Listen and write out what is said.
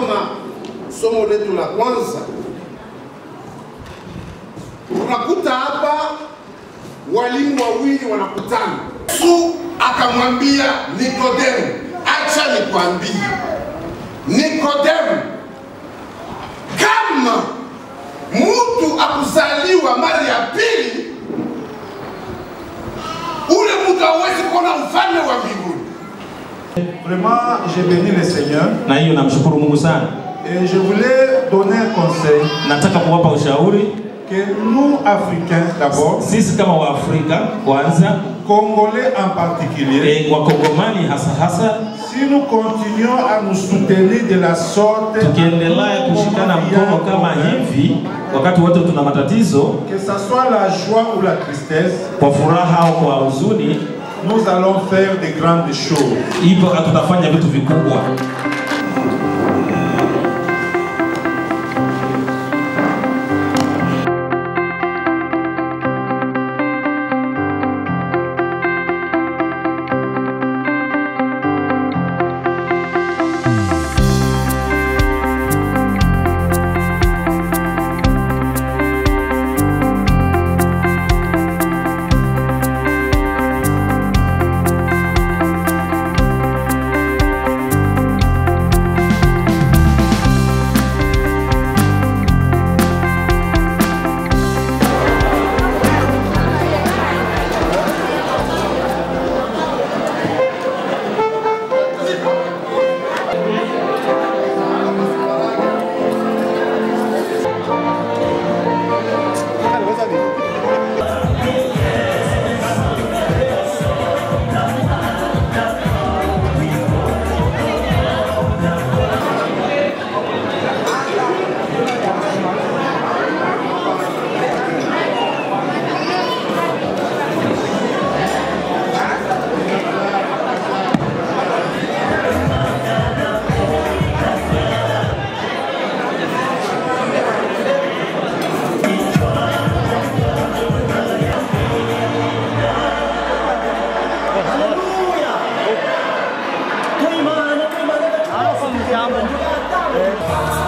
tukisoma somo letu la kwanza tunakuta hapa walimu wawili wanakutana. Yesu akamwambia Nikodemu, acha nikwambie Nikodemu, kama mtu akuzaliwa mara ya pili, ule mtu hawezi kuona ufalme wa mbinguni. Vraiment, j'ai béni le Seigneur na hiyo namshukuru Mungu sana. et je voulais donner un conseil Nataka kuwapa ushauri que nous, Africains d'abord, sisi kama Waafrika kwanza, Congolais en particulier, e, Wakongomani hasa hasa, si nous continuons à nous soutenir de la sorte, tukiendelea kushikana mkono kama hivi wakati wote tuna matatizo, que ce soit la joie ou la tristesse, kwa furaha au kwa huzuni, nous allons faire de grandes choses. hivyo tutafanya vitu vikubwa. Hallelujah.